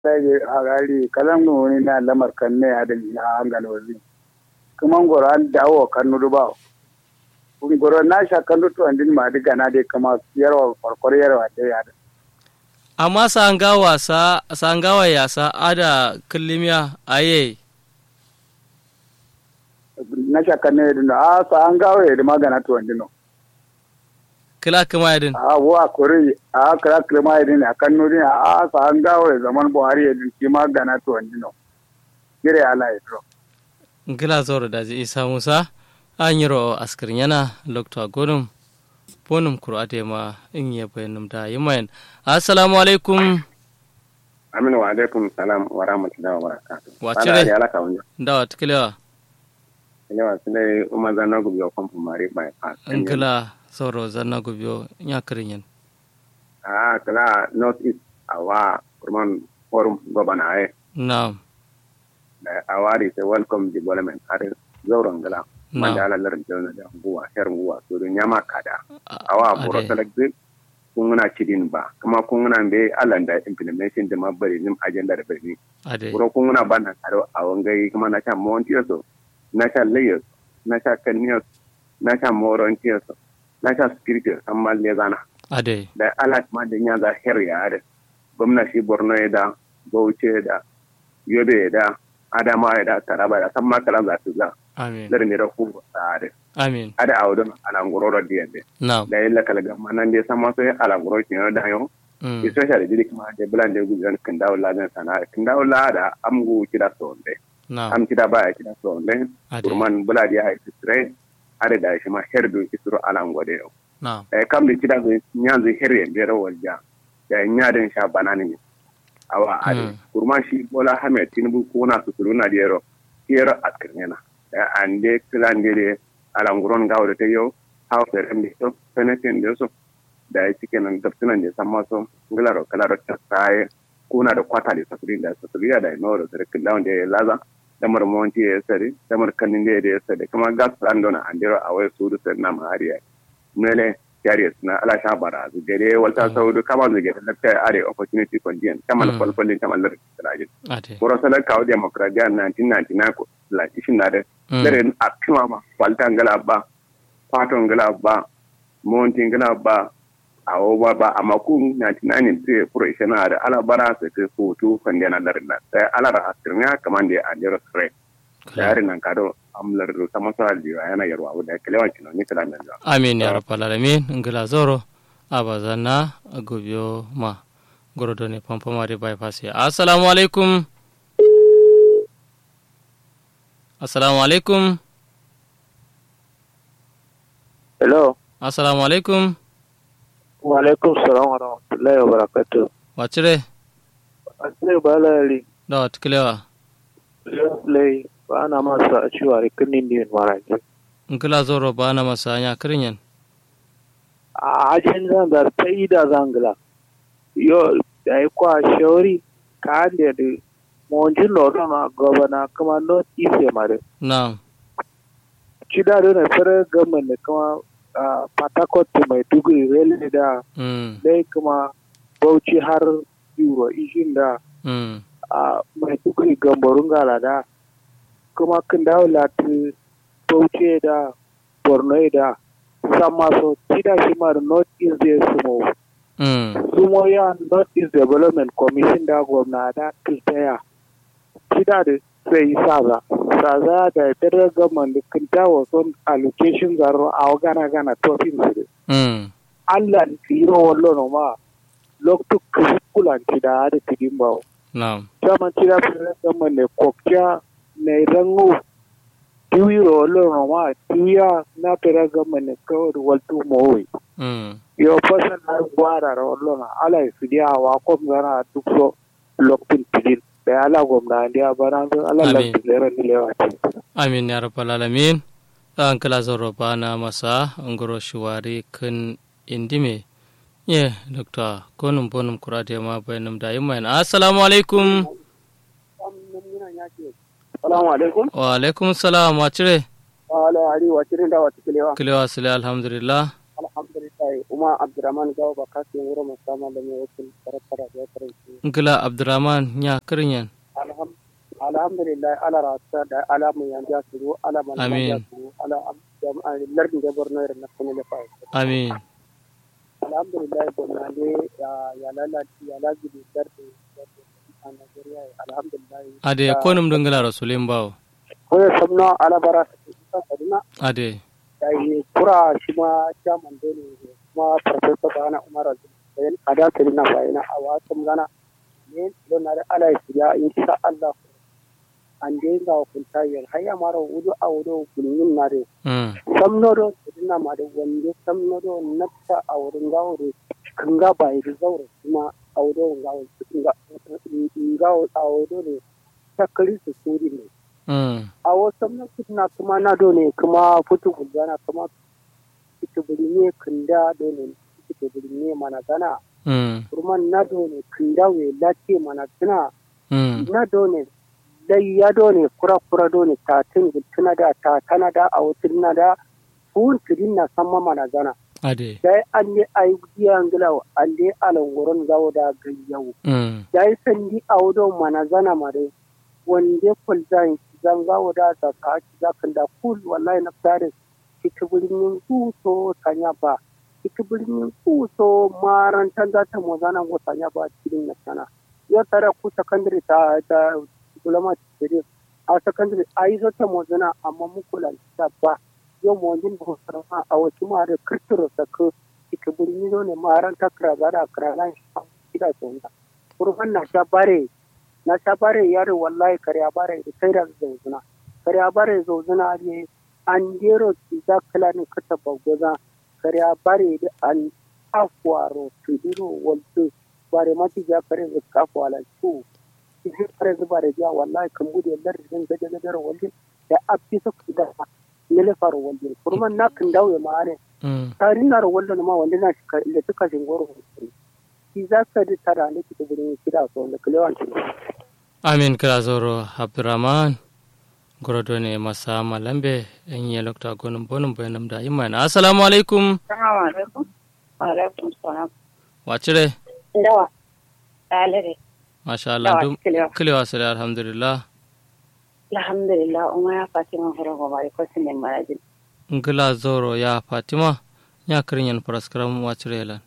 rage a gari kalan wani na lamar kan ne a da ya hangal wazi kuma ngoro an dawo kan nudu ba ngoro na sha kan nudu an din ma diga na dai kama yarwa farkwar yarwa da ya da amma sangawa sa sangawa ya sa ada kullimiya aye na sha kan ne din a sa an gawo ya da magana to an dino kila kuma yadin a wa kore a kira kirma ya din a kan nudu a sa an gawo ya zaman buhari ya din shi magana to an dino gire ala ya to kila zoro da ji isa musa an yi ro askirin yana lokta godum bonum kur'ate ma in ya bayanum da yi mayan assalamu alaikum aminu wa alaikum salam wa rahmatullahi wa barakatuh Wa cire? ya laka wani dawa tikiliwa ne wa sile umma zanna gubi wa kwamfu mari by pass in kila zoro zanna gubiyo ya kirin yin ah kala north east awa kurman forum gobana ay na'am awari se welcome development har zauren gala No. manda ala lar jona da nguwa her nguwa so do nyama kada A- awa ade. boro select kunguna cidin ba kuma kunguna be alanda implementation da mabari nim agenda da bari ade buro kunguna bana karo a wangai kuma na sha montiyoso na sha layers na sha kaniyos na sha morontiyoso na sha spiritual amma le zana ade da alat ma da nyaza her ya da gwamnati borno ya da bauchi ya da yobe ya da adama ya da taraba da san makalan za su za amin lar ne da ku da da amin ada awdon alangoro da yende na'am da yalla kala ga manan de sama so alangoro ki no da yo Mm. especially dili kuma de bulan de gudan kan dawo la dan sana kan dawo la da amgu kida so de na'am am kida ba kida so de Ade. kurman bula dia ha istre ada da shi ma herdu isro alango de yo na'am e kam de kida go nyanzu herye de ro walja da nyaden sha banani ni awa ade Mm. kurman shi bola hamed tinubu ko na su na de ro kero atkirnena ande kilande de alanguron gawde te yo hawtere emde so feneten de so da ya cike nan gabsunan da san maso ngilaro kalaro ta sai kuna da kwata da safuri da safuri da no da sare killawan da ya laza da marmonti ya sare da markanin da ya sare kuma gas landona andero a wai su da na mahariya mele jariya suna ala sha bara zu gare walta saudu kama zu gare da kai are opportunity condition kama da kwalkwalin kama da rajin ade Kuro salar kawo demokradiyya 1999 ko la ishin na da Mm. dare a kima ma kwalta ngala ba kwaton ngala ba monti ngala ba a ba ba amma ku 99 sai kuro ishe na da ala bara sai kai foto kan da na darin na sai ala ra asirnya kaman da a jero sre da yarin nan kado amlar da sama sa liwa yana yarwa da kalewan kino ni kala nan da amin ya rabbal alamin ngila zoro abazanna agobiyo ma gorodo ne pampamare bypass ya assalamu alaikum assalamu alaikum Hello. assalamu alaikum Wa alaikum salam wa rahmatullahi wa barakatuh. wacire Asile ba layari. da watikilewa Lai ba ana masa a cewa rikinin din maraji. ngila zoro bana masanya kirinyen A ajin zan da ta yi da zangila. Yo da yi kwa shauri ka hande da monjin lordon a gabana kuma not easy mare. na'am Ci da na fara gaman da kuma a Patakot mai duguri rele da mm dai kuma Bauchi har Euro ishin da mm a mai tukuri gambarun gala da kuma kan dawo lati bauchi da borno da sama so tida shi ma da north east da sumo mm sumo ya north east development commission da gwamna da kiltaya tida da sai yi saza saza da federal government da kan dawo son allocation zaro a gana gana tofin su da mm allah kiro wallo no ma loktu kulanci da da tidin bawo na'am chairman tira fere kama ne kokya ne rangu tiwiro lo ma tiya na fere kama ne kawai waltu mowi mm yo fasa na gwara ro lo na ala fidia wa ko ngana duk so loktin tidin da ala gomna ndia barandu ala la Amin. tilera ni lewa amin ya rabbal alamin an kala zoro bana masa ngoro shiwari kun indime ye dokta konum bonum kurate ma bayanum da yimayan assalamu alaikum Salamu alaikum. wa alaikum salam wacire Ala ari wa cirin da wa tikelewa. kilewa sile alhamdulillah Alhamdulillah alhamdulillah uma abdurrahman gawo ba kasu yin wurin musamman da mai wakil karakara da ya karanci ngila abdurrahman nya kirinyan Alham- alhamdulillah ala rasa da alamun yanzu ya suru alamun Amin. ya suru ala am- lardin da borno irin na kuma da fa'a amin alhamdulillah gwamna ne ya- ya lalace ya lalace lardin lardin a Najeriya alhamdulillah ade konum do ngila rasulin bawo ko ya samna alabara ta kusa kaduna ade da yi kura shi ma chairman dole ne kuma professor bana umar azin a da tare na bayana a wasan gana ne don na da ala ya insha Allah an dai ga hukunta yar hayya mara wudu a wudu kullun na da mm samnodo dina ma da wanda samnodo nafsa a wurin gawo da kan ga bai da zaure kuma a wudu gawo gawo a wudu ne takari su suri ne mm a wasu na kuma na dole kuma fitu gudana kuma fitu birni kinda dole fitu birni mana gana mm kuma na dole kinda we lati mana gana mm na dole dai ya dole kura kura dole ta tin gutuna da ta tana da a wutun na da fun tidin na samma mana gana ade dai an ne ayi giyan gilaw an dai alan wurin gawo da gayyau mm dai sandi a wudon mana gana mare wanda kulzan zanga wada ta ka ci zakan da kul wallahi na tare ita birnin kuso sanya ba ita birnin kuso marantan za ta mo zanan go sanya ba cikin na sana ya tare ku secondary ta ta diploma ce a secondary ai zo ta mo zana amma mu kula ta ba yau mo jin ba sarfa a wasu ma da kirtiro saka ita birnin zo ne maranta kira da kira nan ida sonda kurban na ta bare na ta bare yaro wallahi karya bare da sai da zauzuna karya bare zauzuna ne an dero ki za kala ne kata bagoza karya bare da an afwaro tudiro walto bare mati ja kare da kafwala su ki kare da bare ja wallahi kan bude lar din gaje gaje walde da abbi su da ne le faro walde kurman na kan dawo ma ne mm tari na walde ma wanda na shi ka- da suka shingoro ki za ka da tara ne ki gurin kida so da kulewan amin kira zoro abdurrahman gorodo ne masa malambe en ye lokta gonum bonum bayanam da iman assalamu alaikum Assalamu alaikum. Wa alaikum salam. wacire Dawa. Dalire. masha Allah Dawa dum kilewa. kilewa sare alhamdulillah Alhamdulillah umma ya Fatima horo go bari ko sinin marajin. ngila zoro ya fatima nya kirinyan paraskaram wacire lan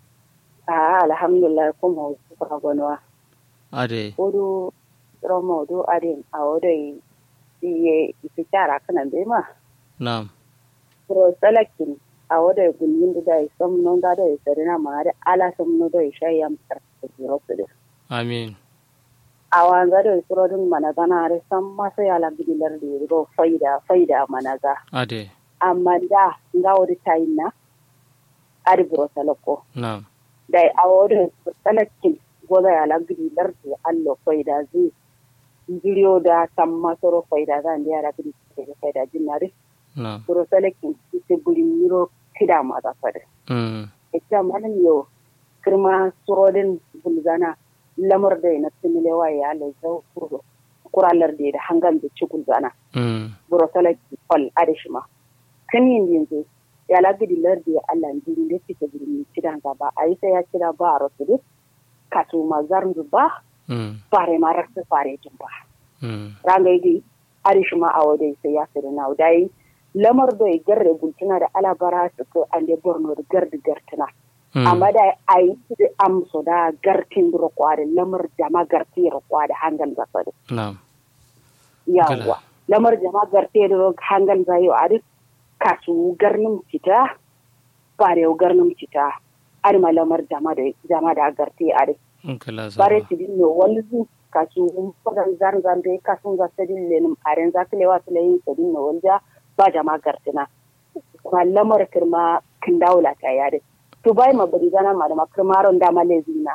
Ah alhamdulillah ko mo ko gonwa. ade Odu romo do adin a odai iye ifitara kana be ma. na'am Pro salakin a odai gulmin da dai som non da dai sarina ma da ala som no dai shayam tar ko su amin a wanga da surodin managa re san masa yala bidilar da go faida faida managa ade amma da nga wodi tayinna ari buro salako na'am dai a wodi salakin goda yala bidilar da allo faida zai jiriyo da san masoro faida zan da yara bidi da faida jinnare na'am buro salakin ite buri miro kida ma da fada mm ita manan yo kirma surodin bulzana lamar da na simile wa ya le zau kuro kuralar da da hangal da ci gulzana mm buro salaki fal adishima kan yin yanzu ya lagidi lardi ya Allah jiri da fita birni cidan gaba a yi sai ya kira ba a rasu duk kato mazar ba mm fare ma rasu fare jin ba mm rangai dai adishima a wadai sai ya siri na wadai lamar da ya garre gultuna da alabara su ko an da borno da gardi gartuna mm amma da a yi da amso da gartin rokwa da lamar jama garti rokwa da hangal gasa da na'am yawa lamar jama garte da rok hangal zayo a duk kasu garnin fita bare garnin fita ar ma lamar jama da jama da garte a duk ngila bare zoro ti din no walzu kasu fadan zan zan dai kasun za ta din lenin aren za ka lewa su layin ta din no walja ba jama gartina kuma lamar kirma kin daula ta yare to bai ma bari gana ma da makirmaron da malezina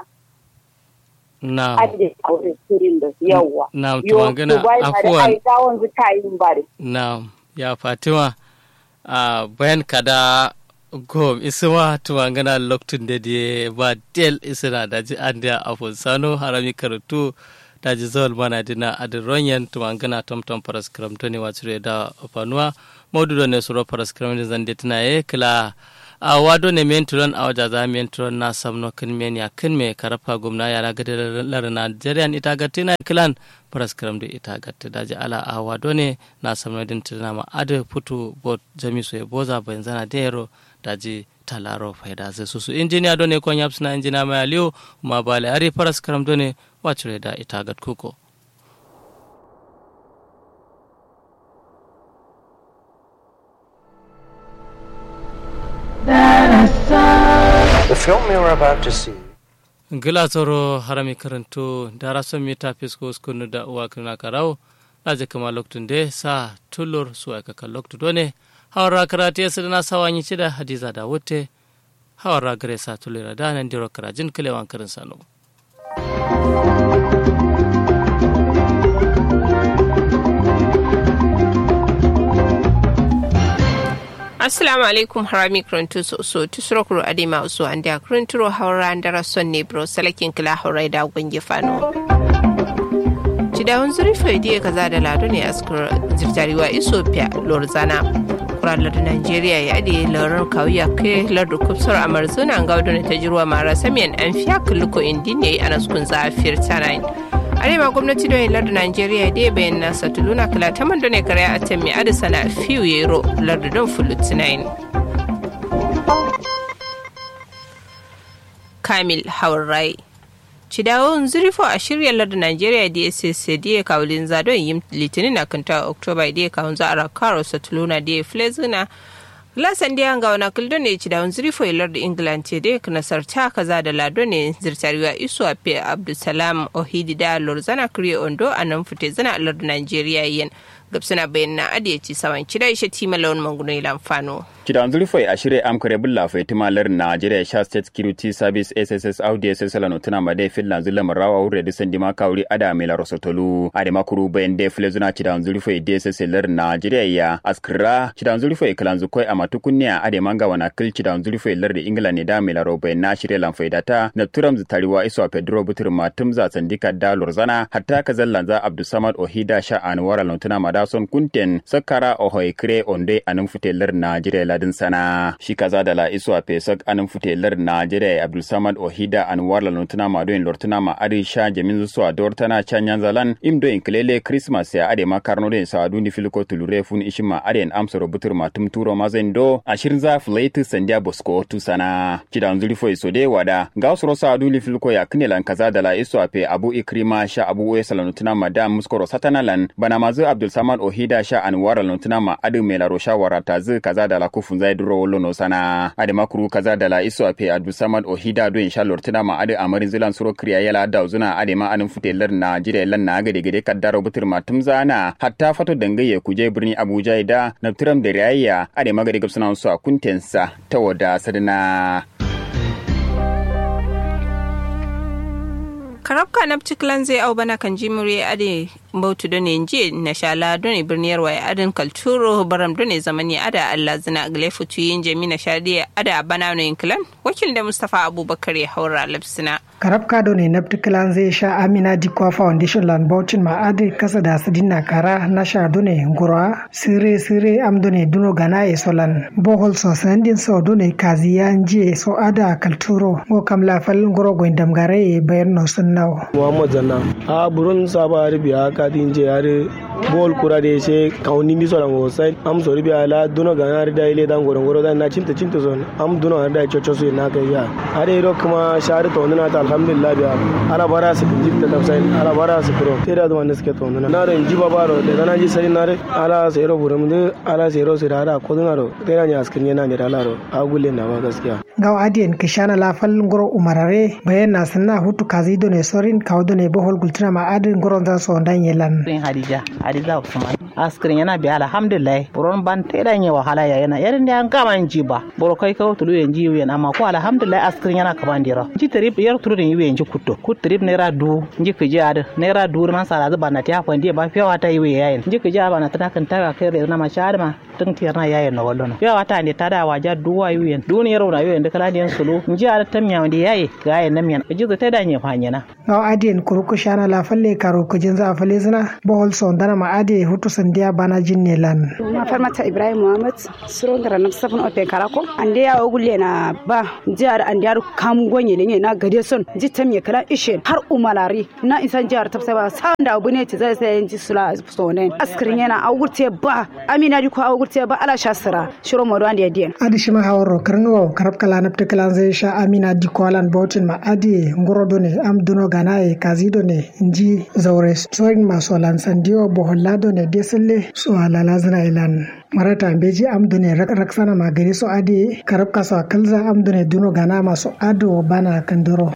na'am ade aure sirin da yawa na'am yo tumangana to bai ma da afuwan ai dawon zu ta yin bare Naam, ya Fatima, a bayan kada gom isuma tumangana loktun da die ba del isina da ji an da afun sano harami karatu da ji zawal mana dina adin ronyen tumangana tomtom paraskram to ne wacire da fanuwa maudu ne suro paraskram da zan tana ye kila a wado ne menturon a waja za menturon na samno kin men ya kin me karafa gumna ya raga lar Nigerian ita ga tina clan paraskram da ita ga ta daji ala a wado ne na samno din tina ma ade putu bot jamiso e boza benzana dero daji talaro faida zai susu injiniya do ne kon yapsina injiniya mai aliyu ma bale ari paraskram do ne wacure da ita ga kuko The film you're about to see gila tsoro harami karanto dara son mita fisko skunu da uwa kuna karau laje kama loktun de sa tulur su aka kan loktu done hawara karate ya sadana sawanyi cida hadiza da wutte hawara gare sa tulura da nan diro karajin kilewan karin sano assalamu alaikum harami krantu so so tusuro kuro adima uso ande kranturo hawra andara sonne bro salakin kila hawra da gonge fano cidawun zurfi diya kaza da lado ne askar zirtariwa ethiopia lorzana kuralar nigeria ya ade laurar kawuya kai lardu kupsar amarzuna ga wadda ta jirwa mara samiyan an fiya kulluko indi ne a naskun zafiyar tanayin arewa gwamnati don lardu nigeria da bayan nasa tuluna kala ta man ne kare a tammi adisa na fiyu yero lardu don fulutinayin kamil haurai Cidawon zurfo a shirya lardin Najeriya da ya da ya kawulin zadon yin litinin na kanta Oktoba da ya kawun za a rakaro Satuluna da ya flezuna Lasan da yanga wana kildo ne cidawon zurfo ya lardin England ce da ya nasarta kaza da lado ne zirtariwa isu a fi Abdulsalam Ohidi da Lorzana Kriyo Ondo a nan fute zana a lardin Najeriya yin. gabsana bayyana adiyaci sawan cida ishe tima lawan manguno ilan fano. Kidan zurfai a shirya amkare bulla fai timalar Nigeria Sha State Security Service SSS Audi SSL no tuna made finland zula marawa wure da sandi ma kawri ada mela rosotolu ade makuru bayan de file zuna kidan zurfai DSS lar Nigeria ya askra kidan zurfai kalan zukoi a matukunya ade manga wana kil kidan zurfai lar da England ne da mela ro bayan na shirya lan faidata na turam zutariwa iso Pedro Butur matum za sandika da lorzana hatta kazallan za Abdulsamad Ohida Sha Anwar no tuna mada son kunten sakara ohoi kre onde anin futelar Najeriya ladin sana shi kaza da la iso a pesak anin futelar Najeriya Abdul Samad Ohida Anwar la lutuna ma doin lortuna ma ari sha jamin su a dortana chanyan zalan imdo in klele Christmas ya ade ma karno den sa dundi filiko tulure fun ishima ade en amsa rubutur ma tum turo ma zendo ashirin za flate sandia bosko tu sana kidan zuri fo iso de wada ga usro sa dundi filiko ya knelan kaza da la iso a pe Abu Ikrima sha Abu Wesa la lutuna ma da muskoro satanalan bana mazu Abdul Samad ohida sha anwara lontuna ma adu mela ro shawara ta zu kaza da la kufun zai duro wollo no sana ade makuru kaza da la iso ape adu samad ohida do insha lortuna ma adu amarin zilan suro kriya yala da zuna ade ma anun futelar na jire lan na gade gade kaddaro butur ma tumzana hatta fato dangaye kuje birni abuja da naftiram da rayayya ade magade gabsuna su a kuntensa ta wada sadana karabka na ciklan zai au bana kan jimure ade bautu da ne je na shala don birniyar waya adin kalturo baram don ne zamani ada Allah zina gale futu yin jami na shadi ada bana no inklan wakil da Mustafa Abubakar ya haura lapsina karabka do ne nafti kilan zai sha Amina Dikwa Foundation lan Bauchin ma ade kasa da su dinna kara na sha do ne ngura sire sire am do ne duno gana e solan bohol so sandin so do ne kaziyan je so ada kalturo ngo kam la fal ngoro go indam gare e bayan no sunnawo Muhammad Zanna a burun saba arabiya ka din je yare bol kura de se kauni mi so rango sai am so ribiya la duno gana da ile dan goro goro dan na cinta cinta son am duno da chocho so na kai ya are ro kuma shari to na ta alhamdulillah biya ala bara su jitta tafsai ala bara su kuro te da wanda suke to na ro ji baba ro da na ji sai na re ala sai ro burum de ala sai ro sai da ko duna ro te na nya askin yana mi ala ro agule na ba gaskiya gaw adiyen kishana la fal ngoro umarare bayan na sanna hutu kazi do ne sorin kaw do ne bohol gultina ma adin ngoro dan so dan yelan rin hadija hadiza usman askirin yana bi alhamdulillah buron ban te dan ye wahala ya yana yarin da an kama ji ba boro kai kawo tulu yan ji yan amma ko alhamdulillah askirin yana kaman dira ji trip yar tulu den yiwe ji kutto kut trip naira du ji kiji ad naira du man sala zuba na ta fandi ba fiyawa ta yiwe yayin ji kiji ba na ta kan ta kai na ma shar ma tun tiyar na yayin na wallo fiyawa ta ne ta da waja duwa yiwe duniyar na yiwe da kala den sulu ji ad tamya wanda yayi ga yayin nan ji ta da nye fanyana gaw adiyen kuruku shana la falle karo kujin za falle zina bohol so dana ma ade hutu sandiya bana jinne lan ma farmata ibrahim muhammad suron gara na safin open karako ande ya ogulle na ba jihar ande ya kam gonye ne na gade son ji tam ya kala ishe har umalari na isan jihar tafsa ba san da abu ne ci zai sai ji sula sonen askirin yana augurte ba amina di ko augurte ba ala shasira shiro modo ande dien adi shima hawro karno karab kala napte kala zai sha amina di ko alan bautin ma adi ngoro ne am duno ganaye kazido ne inji zaure soin maso lan sandiyo bohollado ne deselle so alala zina ilan marata beji amdune raksana magari so adi karab kasa kalza amdune duno gana maso ado bana kandoro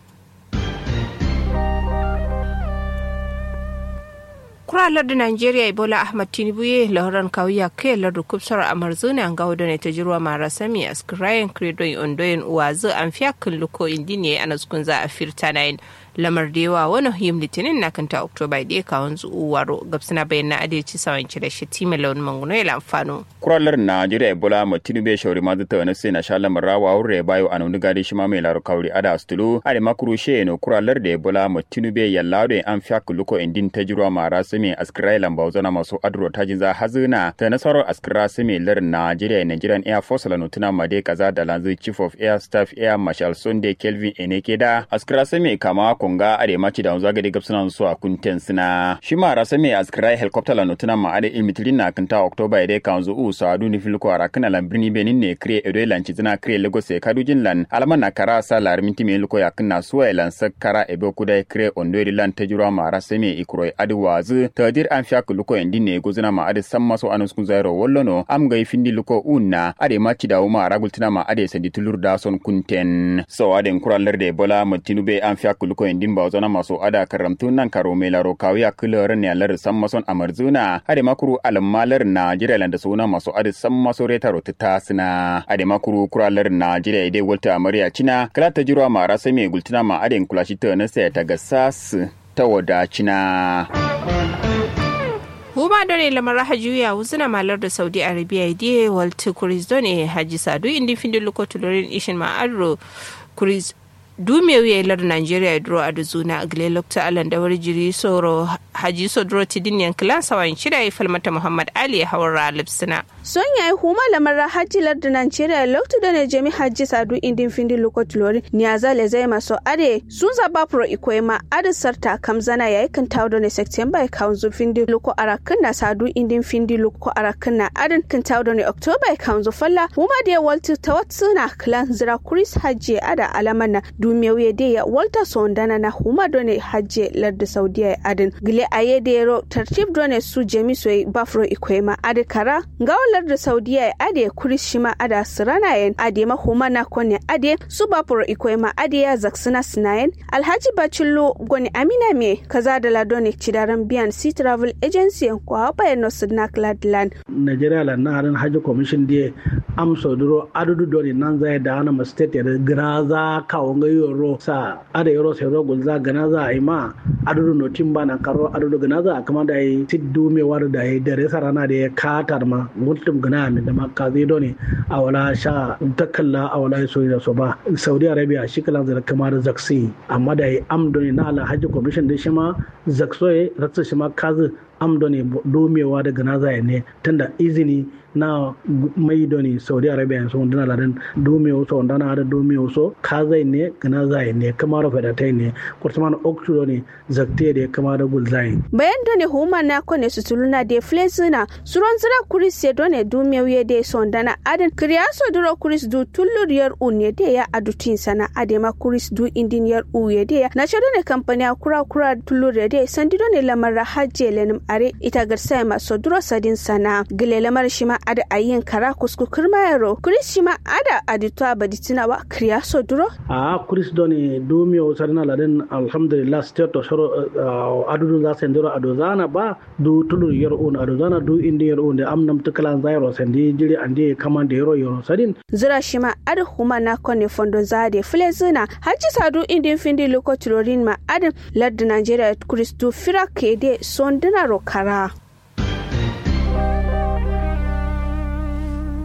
kura lardu nigeria ebola ahmad tinubu ye lahoran kawiya ke lardu kubsar amarzuni an gawo ne ta jirwa mara sami askirayen kredon ondoyin uwazu an fiya kan luko indini ana za a firta nayin lamar da yawa wani yim litinin na kanta oktoba da ya kawon waro gabsina bayan na adalci sawan cire shi tima launin manguno ya lamfano. kuralar najeriya ebola ma tinubu shauri ma zata wani sai na sha lamar rawa wurre bayo a nuni gadi shi ma mai laru kauri ada astulu a da makuru she no kuralar da ebola ma tinubu ya lado an fiya kuluko indin ta jirwa ma rasu mai askirai lamba zana masu adro ta jinza hazina ta nasarar askira su mai larin najeriya nigerian air force la nutuna ma dai kaza da lanzu chief of air staff air marshal sunday kelvin eneke da askira su mai kama konga ade maci da zaga de gapsuna su a kunten sina shi ma rasa me askrai helicopter la notuna ma ade ilmitrin na kanta october ide kanzu u sa adu ni filko ara kana lan birni benin ne kre edo lanci zina kre lagos e kadujin lan alama na kara sa lar minti me luko yakna suwa lan sakara ebe kuda kre ondori lan tajura ma rasa me ikro ade wazu tadir an fiya luko endi ne gozuna ma ade samma so anus kun zairo wollono am ga findi luko unna ade maci da uma ragultina ma ade sandi tulur da son kunten so ade kuralar de bola mutinube an fiya luko endi ba zona maso ada karamtu nan karo mai laro kawiya kular ne alar san mason amarzuna ade makuru almalar najeriya landa suna maso ade san maso reta rota tasina ade makuru kuralar najeriya ide walta amarya cina kala ta jirwa mara sai mai gultuna ma ade kulashi ta na sai ta ga sas ta wadacina Huma done lamar hajuya wuzuna malar da Saudi Arabia diye walti kuris done haji sadu indi findi lokotulorin ishin ma'arro kuris dume wiye lar nigeria duro a duzuna a gile lokta alan da wari jiri soro haji so duro tidin yan kilan sawan shida ya falmata muhammad ali ya hawar lipsina son yayi huma lamar haji lar da nigeria lokta da ne jami haji sadu indin findi lokot lori ni azale zai maso ade sun zaba pro ikoyma ade sarta kamzana yayi kan tawo da ne september kaunzu findi loko arakan na sadu indin findi loko arakan na adan kan tawo da ne october kaunzu falla huma da walti tawatsuna kilan zira kuris haji ada alaman na dumewye de ya walter sondana na huma done hajje ladde saudiya adin gile aye de ro tartib done su jemi soy bafro ikwema ade kara ngaw ladde saudiya ade kuris shima ada sirana yen ade ma huma na kone ade su bafro ikwema ade ya zaksina sinayen alhaji bacillo goni amina me kaza da ladone cidaran biyan sea travel agency ko haba no sidnak ladland nigeria la na harin hajji commission die am soduro adudu doni nan zai da ana ma state ya graza kawo ga yoro sa ada yoro sai ro gulza gana za a yi ma adudu no timba na karo adudu gana za a kama da yi tiddu me war da yi dare sarana da ya katar ma mutum gana min da ma ka zai doni a wala sha takalla a wala so da so ba saudi arabia shi kalan zai kama da zaksi amma da yi am doni na ala hajji commission da shi ma zaksoye ratsa shi ma kazi am doni domewa daga na zai ne tunda izini na mai doni saudi arabia so dana ladan dome so dana da dome so ka zai ne gana zai ne kama da fada tai ne kurtuman oktu doni zakte da kama da gul zai bayan doni huma na kone su tuluna de flezina suron zira kuris ya doni dome wiye de so dana adan kriya so duro kuris du tullur yar unye de ya adutin sana adema kuris du indin yar uye de ya na shado ne kampani kura kura tullur ya de sandi doni lamar hajje lenim are ita garsa maso duro sadin sana gile lamar shima ada ayin kara kusku kirmayaro kuris shima ada adito abaditina wa kriya so duro a kuris doni dumi o sarina laden alhamdulillah state to shoro adudu za sen duro adozana ba du tulur yer un adozana du indi yer un de amnam tukalan zairo sendi jiri andi kamande yero yero sadin zira shima ada huma na kone fondo zade flezina haji sadu indin findi loko tulorin ma adam ladda nigeria kuris du fira kede sondina ro kara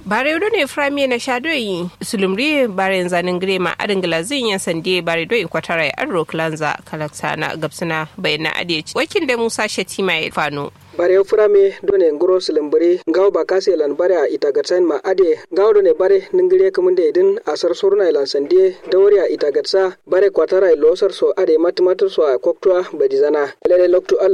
bare do ne frami na shadoyi sulumri bare zanin grema adin glazin yan sande bare do ikwatara arro klanza kalaksana gabsina bayana ade wakil da musa shatima ya fano bare furame done ngoro silambari ngaw ba kase lan bare a itagatsan ma ade ngaw done bare ningire kamunde idin asar sorna lan sande dawari a itagatsa bare kwatara losar so ade matmatar so a koktwa badizana lele loktu